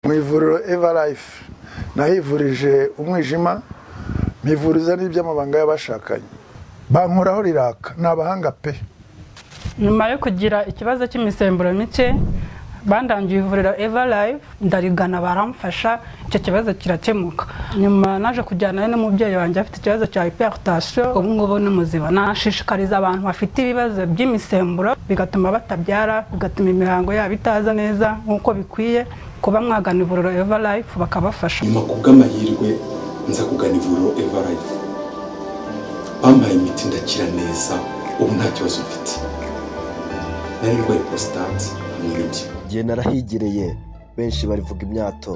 mu ivuriro eva life nahivurije umwijima mpivuriza n'iby'amabanga y'abashakanye bankoraho riraka ni abahanga pe nyuma yo kugira ikibazo cy'imisemburo mike bandangiye ivuriro eva life ndarigana baramfasha icyo kibazo kirakemuka nyuma naje kujyanayo n'umubyeyi wanjye afite ikibazo cya hypertension ubu ngubu ni muzima nashishikariza abantu bafite ibibazo by'imisemburo bigatuma batabyara bigatuma imihango yabo itaza neza nk'uko bikwiye kuba mwagana ivuriro eva life bakabafasha nyuma ku bw'amahirwe nza kugana ivuriro eva life bampaye imiti ndakira neza ubu nta kibazo mfite nari ndwaye prostate hamwe n'ibyo igihe narahigereye benshi barivuga imyato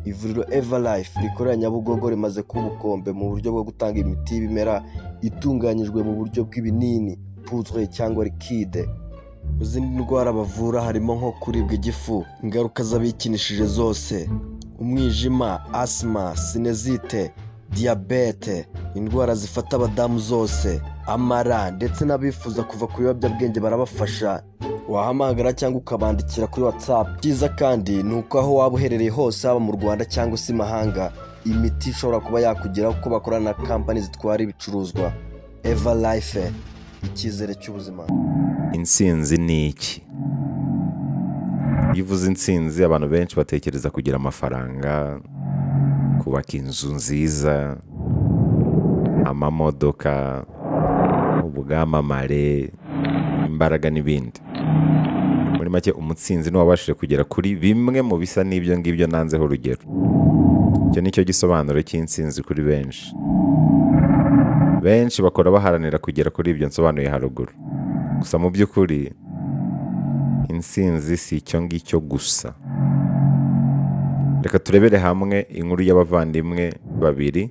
ivuriro eva life rikorera nyabugogo rimaze kuba ubukombe mu buryo bwo gutanga imiti y'ibimera itunganyijwe mu buryo bw'ibinini puzwe cyangwa likide mu zindi ndwara bavura harimo nko kuribwa igifu ingaruka z'abikinishije zose umwijima asima sinezite diyabete indwara zifata abadamu zose amara ndetse n'abifuza kuva ku biyobyabwenge barabafasha wahamagara cyangwa ukabandikira kuri watsapu byiza kandi ni uko aho waba uherereye hose haba mu rwanda cyangwa se imahanga imiti ishobora kuba yakugeraho kuko bakorana na kampani zitwara ibicuruzwa eva life icyizere cy'ubuzima insinzi ni iki iyo uvuze insinzi abantu benshi batekereza kugira amafaranga kubaka inzu nziza amamodoka ubwamamare imbaraga n'ibindi muri make umutsinzi n'uwabashije kugera kuri bimwe mu bisa n'ibyo ngibyo nanzeho urugero icyo ni cyo gisobanuro cy'insinzi kuri benshi benshi bakora baharanira kugera kuri ibyo nsobanuye haruguru gusa mu by'ukuri insinzi si icyo ngicyo gusa reka turebere hamwe inkuru y'abavandimwe babiri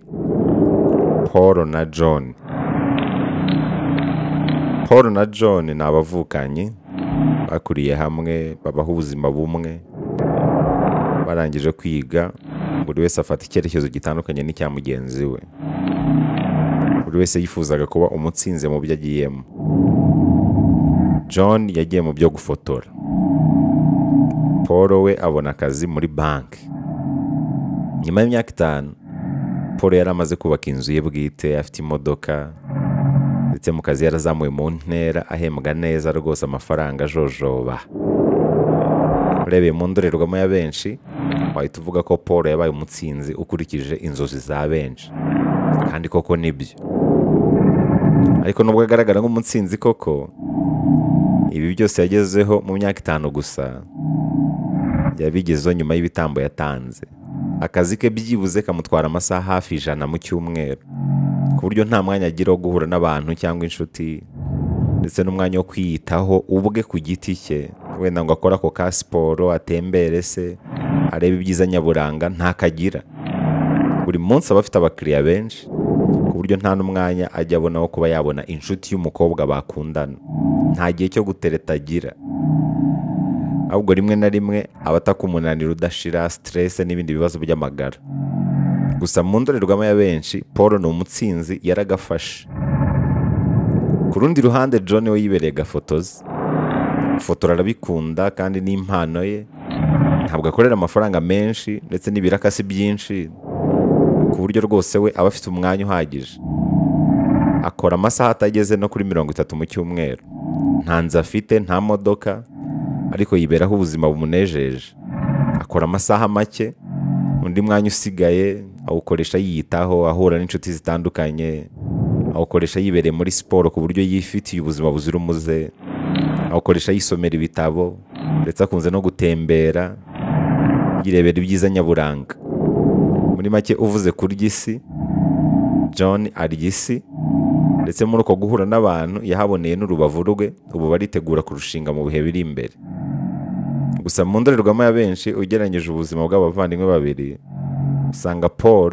paul na john paul na john ni abavukanyi bakuriye hamwe babaho ubuzima bumwe barangije kwiga buri wese afata icyerekezo gitandukanye n'icya mugenzi we buri wese yifuzaga kuba umutsinzi mu byo agiyemo john yagiye mu byo gufotora paul we abona akazi muri banki nyuma y'imyaka itanu paul yari amaze kubaka inzu ye bwite afite imodoka ndetse mu kazi yarazamuwe mu ntera ahembwa neza rwose amafaranga ajojoba urebeye mu ndorerwamo ya benshi wahita uvuga ko paul yabaye umutsinzi ukurikije inzozi za benshi kandi koko nibyo ariko nubwo agaragara nk'umutsinzi koko ibi byose yagezeho mu myaka itanu gusa yabigezeho nyuma y'ibitambo yatanze akazi ke byibuze kamutwara amasaha hafi ijana mu cyumweru ku buryo nta mwanya agira wo guhura n'abantu cyangwa inshuti ndetse n'umwanya wo kwiyitaho ubwe ku giti cye wenda ngo akore ako ka siporo atembere se arebe ibyiza nyaburanga ntakagira buri munsi aba afite abakiriya benshi ku buryo nta n'umwanya ajya abona wo kuba yabona inshuti y'umukobwa bakundana nta gihe cyo gutereta agira ahubwo rimwe na rimwe aba ataka umunaniro udashira siterese n'ibindi bibazo by'amagara gusa mu ndorerwamo ya benshi paul ni umutsinzi yaragafashe ku rundi ruhande john we yibereye gafotozi gufotora arabikunda kandi n'impano ye ntabwo akorera amafaranga menshi ndetse n'ibirakasi byinshi ku buryo rwose we aba afite umwanya uhagije akora amasaha atageze no kuri mirongo itatu mu cyumweru nta nzu afite nta modoka ariko yiberaho ubuzima bumunejeje akora amasaha make undi mwanya usigaye awukoresha yiyitaho ahura n'inshuti zitandukanye awukoresha yibereye muri siporo ku buryo yifitiye ubuzima buzira umuze awukoresha yisomera ibitabo ndetse akunze no gutembera yirebera ibyiza nyaburanga muri make uvuze kurya isi john arya isi ndetse muri uko guhura n'abantu yahaboneye n'urubavu rwe ubu baritegura kurushinga mu bihe biri imbere gusa mu ndorerwamo ya benshi ugereranyije ubuzima bw'abavandimwe babiri usanga paul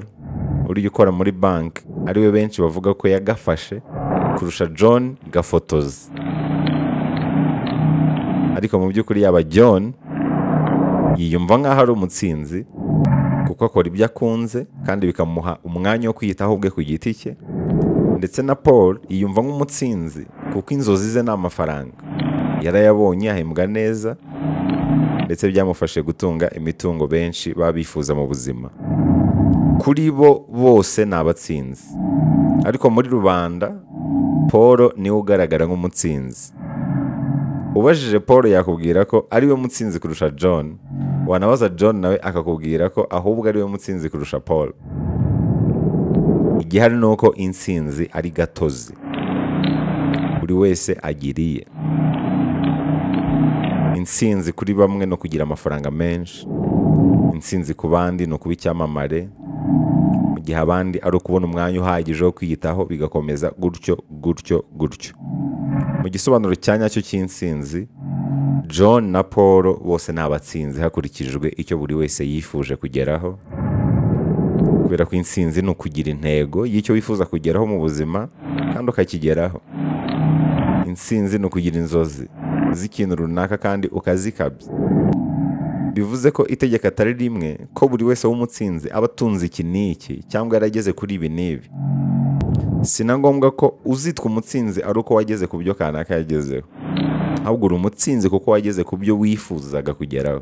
uriya ukora muri banki ariwe benshi bavuga ko yagafashe kurusha john gafotozi ariko mu by'ukuri yaba john yiyumva nk'aho ari umutsinzi kuko akora ibyo akunze kandi bikamuha umwanya wo kwiyitaho ubwe ku giti cye ndetse na paul yiyumva nk'umutsinzi kuko inzozi ze ni amafaranga yarayabonye ahembwa neza ndetse byamufashije gutunga imitungo benshi baba bifuza mu buzima kuri bo bose ni abatsinzi ariko muri rubanda paul niwe ugaragara nk'umutsinzi ubajije paul yakubwira ko ariwe mutsinzi kurusha john wanabaza john nawe akakubwira ko ahubwo ariwe mutsinzi kurusha paul igihari ni uko insinzi ari gatozi buri wese agiriye insinzi kuri bamwe ni ukugira amafaranga menshi insinzi ku bandi ni ukuba icyamamare mu gihe abandi ari ukubona umwanya uhagije wo kwiyitaho bigakomeza gutyo gutyo gutyo mu gisobanuro cya nyacyo cy'insinzi john na paul bose ni abatsinzi hakurikijwe icyo buri wese yifuje kugeraho kubera ko insinzi ni ukugira intego y'icyo wifuza kugeraho mu buzima kandi ukakigeraho insinzi ni ukugira inzozi z'ikintu runaka kandi ukazikabya bivuze ko itegeko atari rimwe ko buri wese w'umutsinzi aba atunze iki n'iki cyangwa yarageze kuri ibi n'ibi si na ngombwa ko uzitwa umutsinzi ari uko wageze ku byo kanaka yagezeho ahubwo uri umutsinzi kuko wageze ku byo wifuzaga kugeraho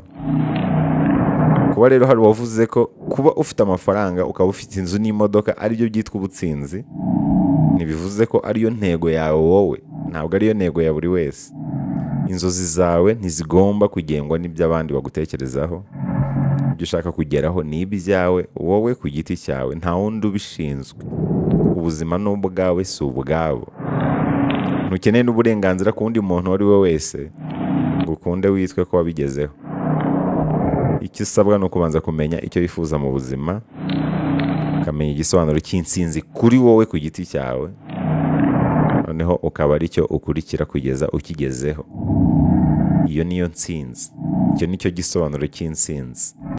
kuba rero hari uwavuze ko kuba ufite amafaranga ukaba ufite inzu n'imodoka aribyo byitwa ubutsinzi ntibivuze ko ariyo ntego yawe wowe ntabwo ariyo ntego ya buri wese inzozi zawe ntizigomba kugengwa n'ibyo abandi bagutekerezaho ibyo ushaka kugeraho ni ibyawe wowe ku giti cyawe nta wundi ubishinzwe ubuzima ni ubwawe si ubwabo ntukeneye n'uburenganzira ku wundi muntu uwo ari we wese ngo ukunde witwe ko wabigezeho icyo usabwa ni ukubanza kumenya icyo wifuza mu buzima ukamenya igisobanuro cy'insinzi kuri wowe ku giti cyawe noneho ukaba ari cyo ukurikira kugeza ukigezeho iyo niyo nsinzi icyo nicyo gisobanuro cy'insinzi